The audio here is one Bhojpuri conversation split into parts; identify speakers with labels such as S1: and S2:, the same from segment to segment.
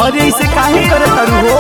S1: अरे इसे काहे करे तारू हो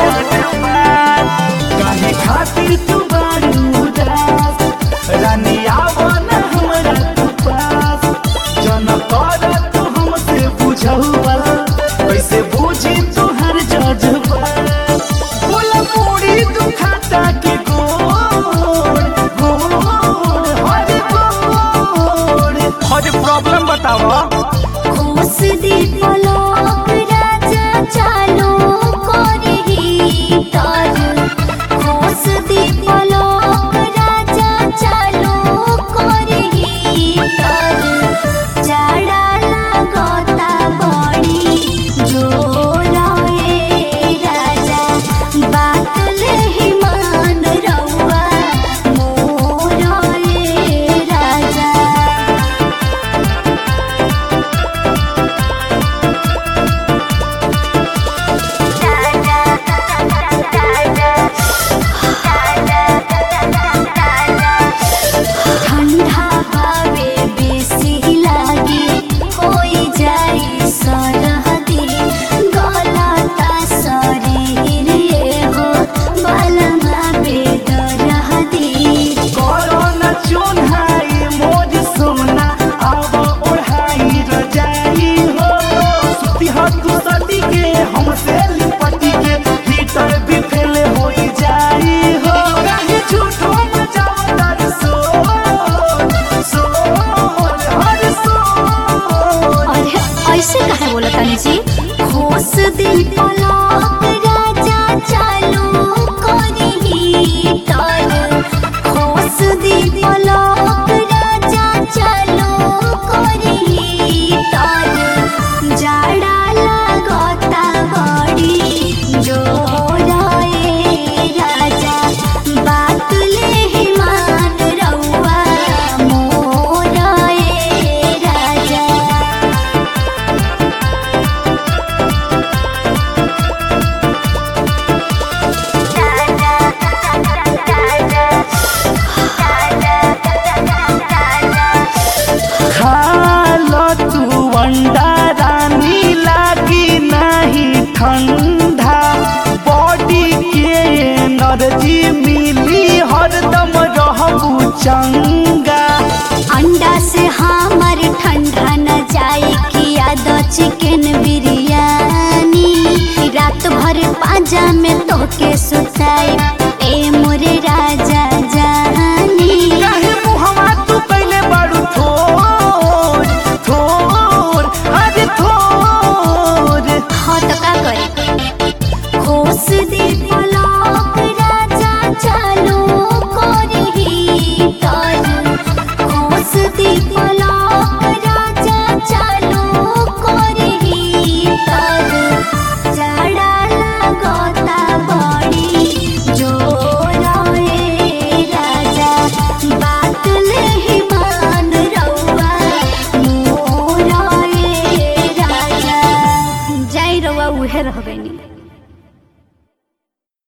S1: काहे खातिर तू बारू उदास रानी आवो ना हमरा तू पास जन कर तू हमसे बुझौवा कैसे बुझी तुहर जज्बा बोला पूरी दुखाता के गोड़ गोड़ हर गोड़ हर प्रॉब्लम बतावा
S2: खोस दे पलक राजा चालो करही तर खोस दे पलक राजा चालो करही तर जाड़ा लागता बड़ी जोर ए राजा बात ले मान रउआ मोर ए राजा ठंडा भावे बेसी लागे होई जाई सरहदी गलता शरीर ये हो बलमा बेदरहदी
S1: कोरोना चोन्हाई मोज सोना अब ओढ़ाई रजाई हो सुती हो तू सदी के हमसे लिपटी के हीटर भी फेल हो जाई हो कहीं झूठो मचाओ दर सोर सोर हर सोर
S2: अरे ऐसे कहे बोला तानी जी खोस दिल पलक राजा चालू करही तर खोस दिल पलक राजा चालू करही तर जाड़ा लागता बड़ी जोर ए राजा बात ले मान रउआ मोर ए राजा
S1: खालो तू अंडा रानी लागी नहीं ठंडा बॉडी के एनर्जी मिली हरदम रहबू चंगा
S2: अंडा से हमर ठंडा न जाए कि आदत चिकन बिरयानी रात भर पाजा में तोके सुताई ए मोरे राजा जानी
S1: काहे मुहवा तू पहले बारू थोर थोर अरे थोर
S2: हाँ तो का करे खोस दे पलक राजा चालू करही तर खोस दे पलक राजा चालू करही तर जाड़ा लागता बड़ी जोर ए राजा बात ले मान रउआ मोर ए राजा जाई रउआ उहे रह गइनी